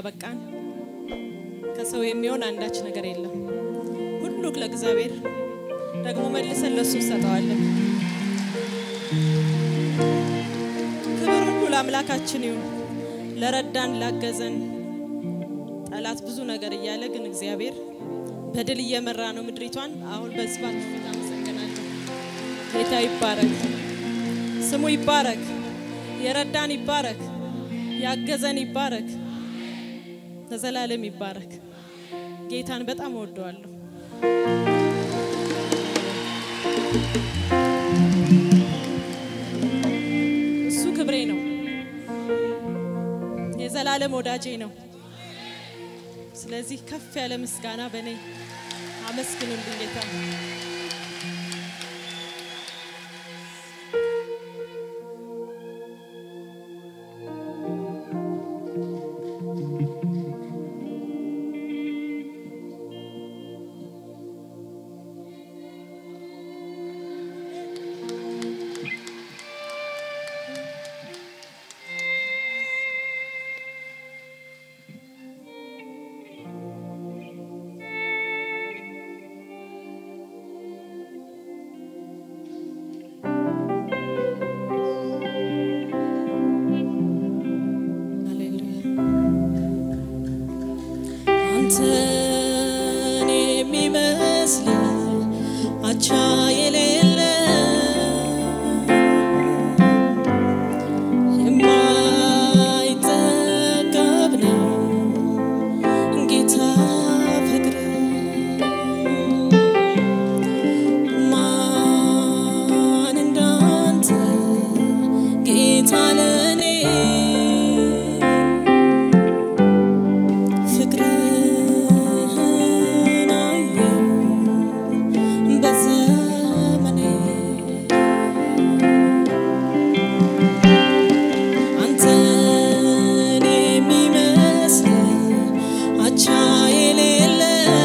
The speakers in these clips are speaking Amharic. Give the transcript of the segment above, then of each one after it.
ያበቃን ከሰው የሚሆን አንዳች ነገር የለም። ሁሉ ለእግዚአብሔር ደግሞ መልሰን ለሱ እንሰጠዋለን። ክብር ሁሉ ለአምላካችን ይሁን። ለረዳን ላገዘን ጠላት ብዙ ነገር እያለ ግን እግዚአብሔር በድል እየመራ ነው ምድሪቷን። አሁን በህዝባችሁ ፊት አመሰግናለሁ። ጌታ ይባረክ፣ ስሙ ይባረክ፣ የረዳን ይባረክ፣ ያገዘን ይባረክ፣ ለዘላለም ይባረክ። ጌታን በጣም እወደዋለሁ። እሱ ክብሬ ነው፣ የዘላለም ወዳጄ ነው። ስለዚህ ከፍ ያለ ምስጋና በእኔ አመስግኑልኝ ጌታ። አንተን የሚመስል አቻ የሌለ የማይጠገብ ነው ጌታ ፍቅር ማን እንዳንተ ጌታ ለኔ ፍቅርህን አየሁ በዘመኔ አንተን የሚመስል አቻ የሌለ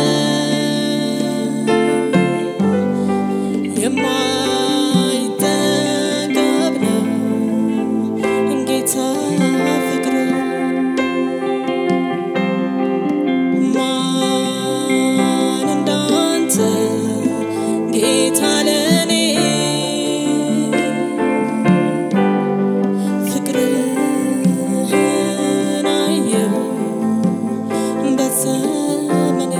የማይጠገብ ነው ጌታ ፍቅር ማን እንዳንተ ጌታ ለኔ ፍቅርህን አየሁ በዘመኔ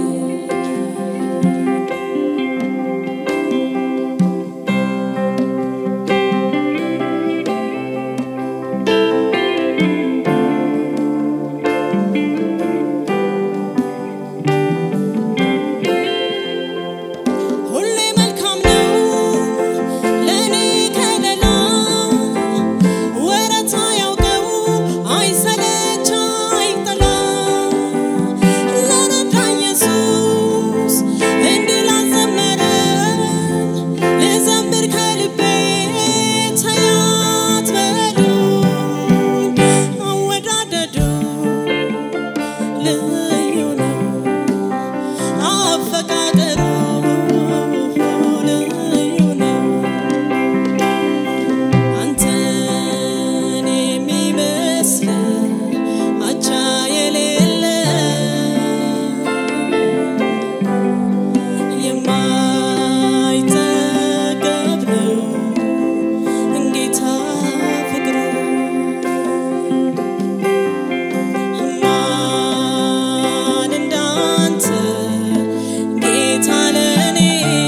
ሁሌ መልካም ነው ለኔ ከለላ ወረት አያውቀው አይሰለች አይጠላ ለረዳ ኢየሱስ እንዲህ ላዘመረን ልዘምር ከልቤ ተያት በሉኝ አወዳደዱ ልዩ ነው አፈቃቀሩ ልዩ ነው። አንተን የሚመስል አቻ የሌለ የማይጠገብ ነው ጌታ ፍቅሩ ማን እንዳንተ ጌታ ለኔ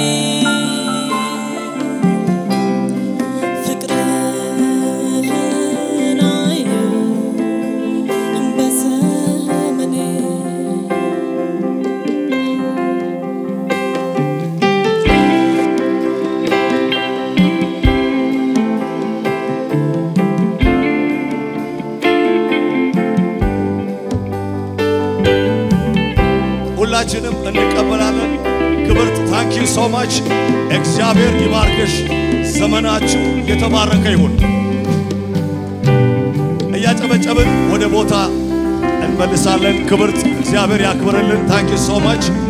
ፍቅርህን አየሁ በዘመኔ ሁላችንም እንቀበላለን። ክብርት ታንኪ ሶ ማች እግዚአብሔር ይባርክሽ። ዘመናችሁ የተባረከ ይሁን። እያጨበጨብን ወደ ቦታ እንመልሳለን። ክብርት እግዚአብሔር ያክብርልን። ታንኪ ሶ ማች